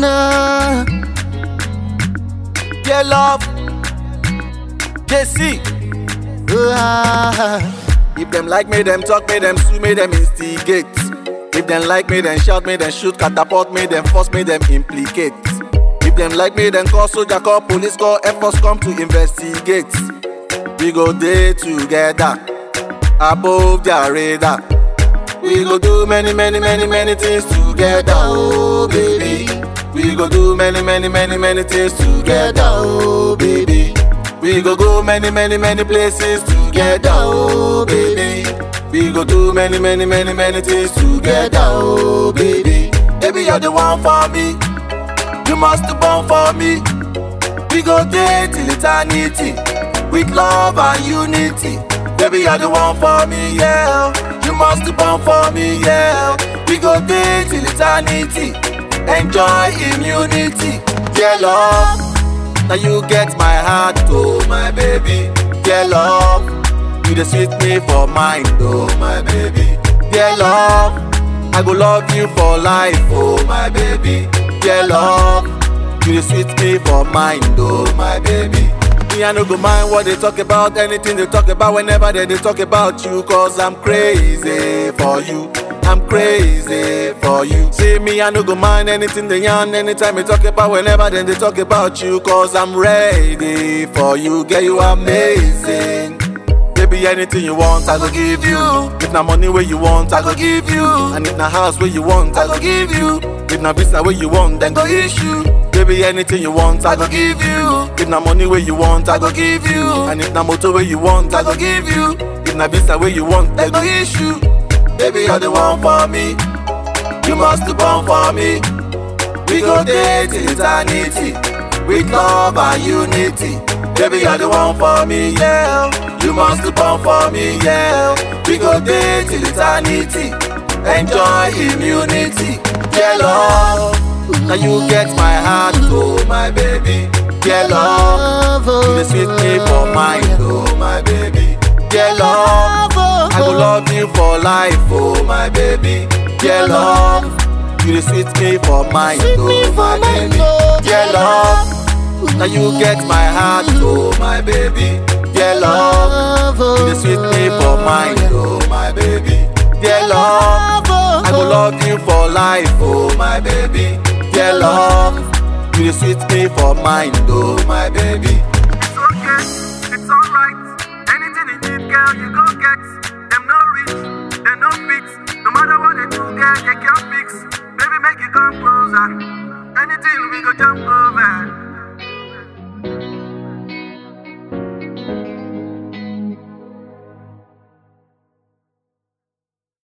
nah. Yeah, love. JC. Ah, If them like me, them talk me, them sue me, them instigate. If them like me, then shout me, then shoot, catapult me, then force me, them implicate. If them like me, then call soldier, call police, call Air Force, come to investigate. We go day together, above their radar. We go do many, many, many, many things together, oh baby. We go do many, many, many, many things together, oh baby. We go go many, many, many places together, oh baby. We go do many, many, many, many things together, oh baby. Baby, you're the one for me. You must be born for me. We go there till eternity with love and unity. Baby, you're the one for me, yeah. You must be born for me, yeah. We go there till eternity. Enjoy immunity, yeah, love. Now you get my heart, oh my baby, yeah, love. You the sweet me for mine, oh my baby, yeah, love. I go love you for life, oh my baby, yeah, love. You the sweet me for mine, oh my baby. Me, I no go mind what they talk about, anything they talk about, whenever they, they talk about you, cause I'm crazy for you. I'm crazy for you. See me, I no go mind anything they yarn, anytime they talk about, whenever then they talk about you, cause I'm ready for you. Girl, you amazing. Baby, anything you want, I go give you. If na money where you want, I go give you. And if na house where you want, I go give you. If na visa where you want, then go issue. Baby, anything you want, I go give you. If na money where you want, I go give you. And if na motor where you want, I go give you. If na visa where you want, then go issue. Baby, you're the one for me. You must be born for me. We go there till eternity with love and unity. Baby, you're the one for me, yeah. You must be born for me, yeah. We go there till eternity. Enjoy immunity, yeah, love. Now you get my heart, oh my baby, yeah, love. love, You the sweet me for mine, oh my baby, yeah, love. I go love you for life, oh my baby, yeah, love. You the sweet me for mine, Sweet me oh for my mine, baby, oh, yeah, love. Now you get my heart, oh my baby, yeah, love. You the sweet me for mine, oh my baby, yeah, love. I go love you for life, oh my baby, yeah, love. You the sweet me for mine, oh my baby. It's okay, it's alright. Anything you need, girl, you go get. Them no rich, they no fit. No matter what they do, girl, they can't fix. Baby, make you come closer. Anything we go jump over.